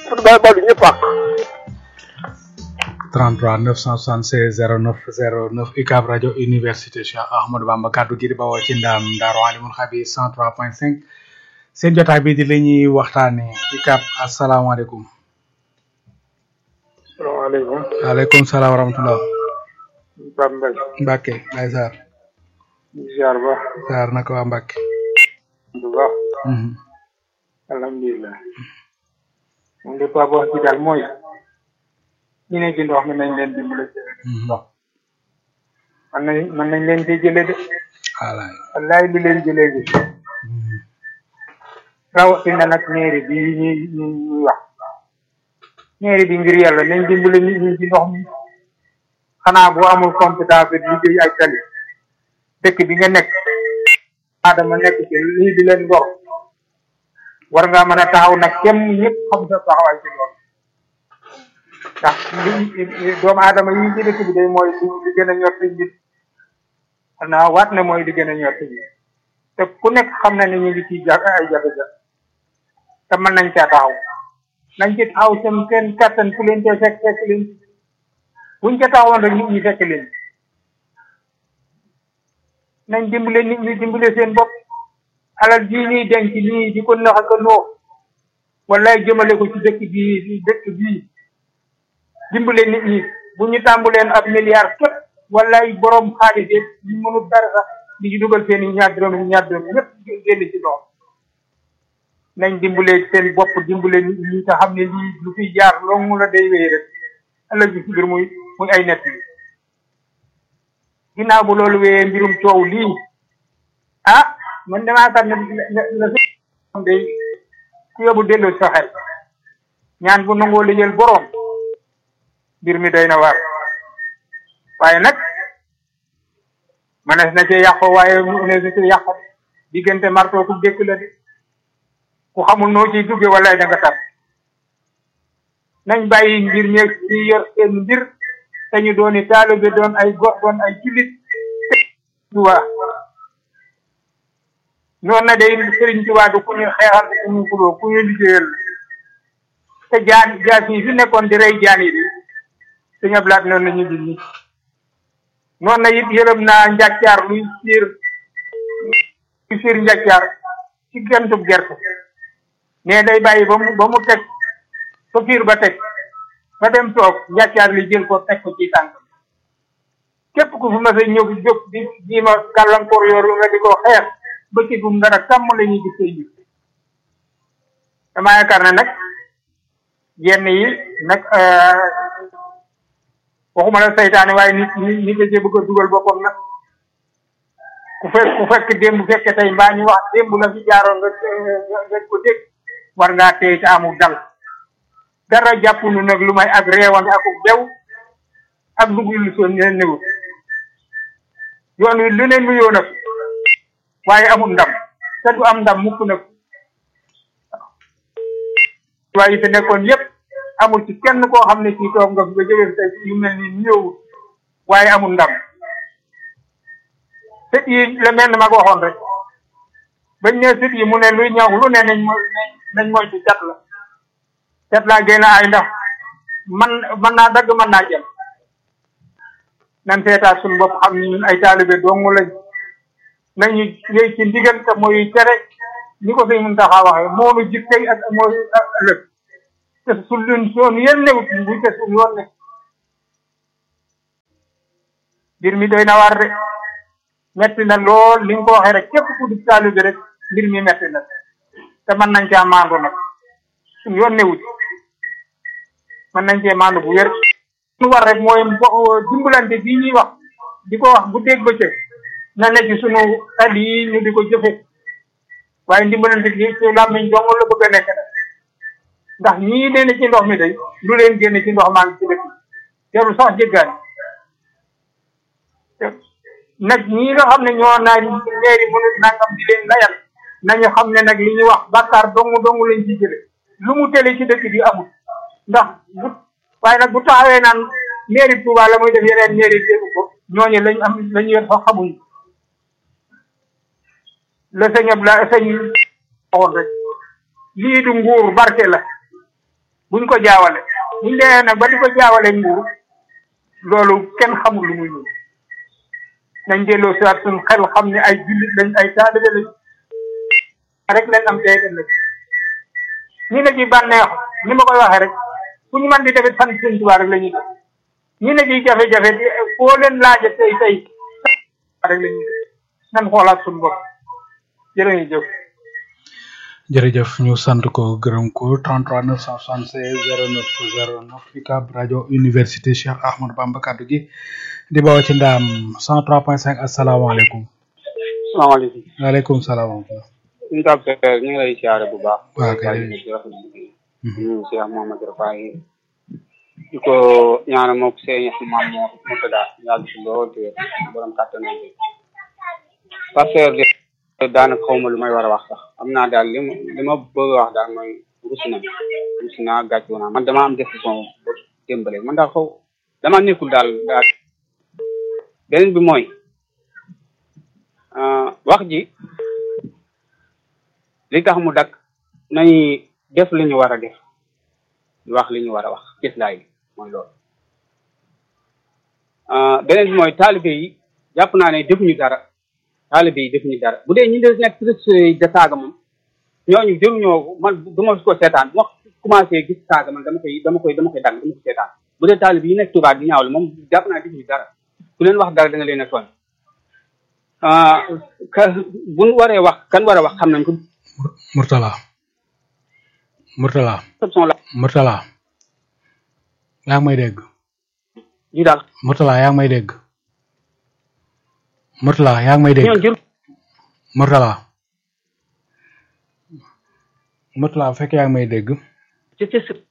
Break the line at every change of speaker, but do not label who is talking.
ba balu ñëpp ak
33 976 09 09 UCAB rajo université Cheikh Ahmadou Bamba kaddu gi di bawoo ci ndaam Daaru Alimul Xabiir 103.5 seen jotaay bi di la ñuy waxtaanee UCAB asalaamaaleykum.
salaamaaleykum
waaleykum salaam wa rahmatulah.
Pape Mbaye
Mbacke Baye Sarr.
ziar ba
Sarr naka waa Mbacke.
bu baax
Mhm.
alhamdulilah moom de Pape wax ci daal mooy ñu ne ci ndox mi nañ leen dimbale ci
Mhm.
ndox man nañ man nañ leen di jële de
Wallaay.
wallaay li leen jëlee bi
Mhm.
rawatina nag mairie bi ñuy ñuy ñuy wax mairie bi ngir yàlla nañ dimbale nit ñi ci ndox mi xanaa boo amul compétence bi liggéey ay tali dëkk bi nga nekk adama nekk ci lii di leen ngor war ngaa mën a taxaw nag kenn ñëpp xam sa taxawaay ci loolu ndax li doomu aadama yi ci dëkk bi day mooy li li gën a ñor ci nit xanaa waat ne mooy li gën a ñor ci nit te ku nekk xam na ne ñu ngi ciy ja ay jafe-jafe te mën nañ caa taxaw nañ ci taxaw seen seen kattan ku leen cee fekk fekk leen buñ ca taxawoon rek nit ñi fekk leen nañ dimbale nit ñi dimbale seen bopp alal jii ñuy denc nii di ko nax ak a noo wallaay jëmale ko ci dëkk bii dëkk bii dimbale nit ñi bu ñu tàmbuleen ab milliard képp wallaay borom xaalis yëpp ñu mënul dara sax di ci dugal seen i ñaar dërëm ñaar dërëm ñëpp génn ci ndox nañ dimbale seen bopp dimbale nit ñi te xam ne lii lu fi jaar loolu la day wéy rek ëllëg bi si biir muy muy ay nett yi ginnaaw bu loolu wéyee mbirum coow lii ah man damaa xam ne la la la day ku yóbbu dellu sa xel ñaan bu nangoo lijjal boroom mbir mi doy na waar waaye nag manees na cee yàqo waaye manees na cee yàqo diggante marto ku dëkk la de ku xamul noo ciy dugge wala da nga tar nañ bàyyi mbir ñeeg ci yor seen mbir te ñu dooni taalibe doon ay gox doon ay jullit Tuubaa noonu na day Sëriñ Tuubaa du ku ñu xeexal ku ñu xuloo ku ñu liggéeyal te jaan jaas yi fi nekkoon di rey jaan yi di suñu ablaat noonu la ñu di nii noonu na it yërëm naa njàccaar luy siir luy siir njàccaar ci gentub gerte mais day bàyyi ba mu ba mu teg fa fiir ba teg ba dem toog njàccaar li jël ko teg ko ci tànk képp ku fi mas a ñëw jóg di di ma gàllankoor yooru nga di ko xeex ba ci gum dara sàmm la ñuy gis say ji damaa yaakaar ne nag yenn yi nag waxuma la saytaane waaye nit nit nit da cee bëgg a dugal boppam nag ku fekk ku fekk démb fekke tey mbaa ñu wax démb la fi jaaroon nga nga ko dégg war ngaa tey te amul dal dara jàpp nu nag lu may ak réewande ak bew ak dugg lu soon ne néew yoon wi lu ne nuyoo nag waaye amul ndam te du am ndam mukk nag waaye yi fi nekkoon yépp amul ci kenn koo xam ne kii toog nga fi ba jógee tey yu mel ni nuyoo waaye amul ndam sët yi la mel ma ko waxoon rek bañ ne sët yi mu ne luy ñaw lu ne nañ mo nañ moytu cat la cat laa gën a ay ndax man man naa dagg mën naa jëm nan seetaat suñu bopp xam ni ñun ay taalibe dong lañ nañu yëy ci ndigal te mooy tere ni ko sëñ Muntaxa waxee moonu jik tey ak mooy ëllëg te su lun soon yéen newut buñ te suñ yoon ne mbir mi doy na war de metti na lool li nga ko waxee rek képp ku di taalibe rek mbir mi metti na te mën nañ caa maandu nag suñ yoon newut mën nañ cee maandu bu wér lu war rek mooy dimbalante bii ñuy wax di ko wax bu dégg bëccëg na nekk ci sunu xel yi ñu di ko jëfe waaye dimbalante gi ci làmmiñ dong la bëgg a nekk nag ndax ñii nee na ci ndox mi day lu leen génne ci ndox maa ngi ci dëkk jarul sax jéggaani nag ñii nga xam ne ñoo naa leeri mënu nangam di leen layal nañu xam ne nag li ñuy wax bàkkaar dong dong lañ ci jële lu mu tele ci dëkk bi amul ndax bu waaye nag bu taxawee naan mairie Touba la muy def yeneen mairie dégg ko ñooñu lañ am lañu yor sax xamuñ la sëñ Abla sëñ waxoon rek lii du nguur barke la buñ ko jaawale buñ dee nag ba di ko jaawale nguur loolu kenn xamul lu muy nuru nañ delloo si waat suñu xel xam ne ay jullit lañ ay taalibe lañ rek lañ am tey ëllëg ñi ne ci bànneexu ni ma koy waxee rek fu ñu mën di defit sant sëñ Tuubaa rek la ñuy def ñi ne ci jafe-jafe di foo leen laaja tey tey rek la ñuy def nan xoolaat suñu bopp jërëjëf
jërëjëf ñu sant ko gërëm ko 33 976 09 09 UCAB rajo université Cheikh Ahmadou Bamba kaddu gi di bawoo ci ndaam 103.5 asalaamaaleykum.
salaamaaleykum.
waaleykum salaam.
ñu ngi tàggatoo ñu ngi lay siyaare bu baax.
waaw kay.
ñu Cheikh Mouhamadou Rafahi di ko ñaanal moom seen maam moo mu tëddaa yàgg si lool te borom kàttan bi pasteur de daanaka xaw ma lu may war a wax sax am naa daal li ma li ma bëgg a wax daal mooy rus na rus naa gàcce naa man dama am décision ba démbale man daal xaw dama nekkul daal daal beneen bi mooy wax ji li tax mu dakk nañu def li ñu war a def wax li ñu war a wax gislaay bi mooy loolu beneen bi mooy taalibe yi jàpp naa ne defuñu dara taalibe yi defuñu dara bu dee ñu de nekk trésorier de saaga moom ñooñu jëruñoo man du ma ko seetaan bu ma commencé gis saaga man dama koy dama koy dama koy dagg dama ko seetaan bu dee taalibe yi nekk Tuubaa di ñaawlu moom jàpp naa defuñu dara ku leen wax dara da nga leen a tooñ ka bu ñu waree wax kan war a wax xam nañ ko
Murtala Murtala
exception la
Murtala yaa ngi may dégg
ñu daal
Murtala yaa ngi may dégg Murtala yaa ngi may dégg
ñoon jël
Murtala Murtala bu fekkee yaa ngi may dégg
ci ci